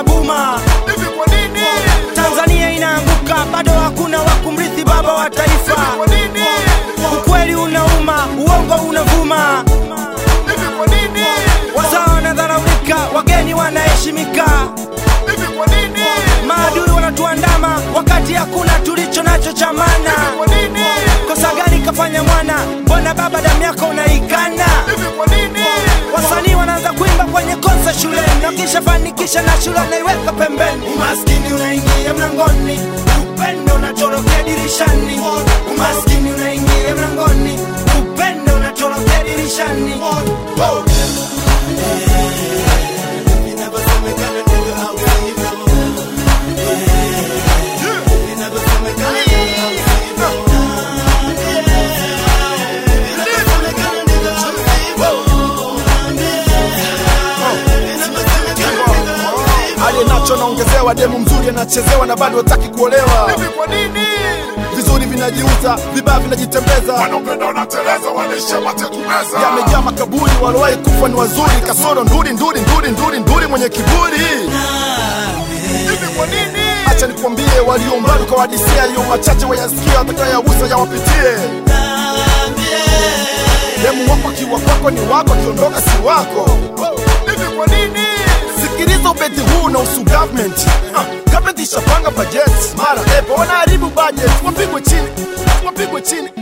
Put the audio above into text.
buma. Hivi kwa nini? Tanzania inaanguka, bado hakuna wa kumrithi baba wa taifa. Kwa nini? Ukweli unauma, uongo unavuma, Hivi kwa nini? wazao wanadharaulika, wageni wanaheshimika, Hivi kwa nini? maadui wanatuandama wakati hakuna tulicho nacho cha maana. Kwa nini? Kosa gani kafanya mwana? Mbona baba damu yako unaikana? Hivi kwa nini? Wasanii wanaanza kuimba kwenye konsa shuleni, na kisha fanikisha na shule unaiweka pembeni. Umaskini unaingia mlangoni, upendo unatorokea dirishani. Umaskini unaingia mlangoni, upendo unatorokea dirishani. aliye nacho naongezewa, demu mzuri anachezewa na bado hataki kuolewa. Hivi kwa nini? Vizuri vinajiuza, vibaya vinajitembeza, Wanaopenda wanateleza, wanaishia mate kumeza. yamejaa makaburi, waliowahi kufa ni wazuri, kasoro nduri nduri nduri nduri nduri mwenye kiburi. Hivi kwa nini? Acha nikwambie, walio mbali kwa wadisia, yaliyo machache wayasikia, atakayauza yawapitie. Demu wako akiwa kwako ni wako, akiondoka si wako. Hivi kwa nini? Sikiliza ubeti huu na usu government uh, government ishapanga budget mara epo wanaharibu budget, wapigwe chini, wapigwe chini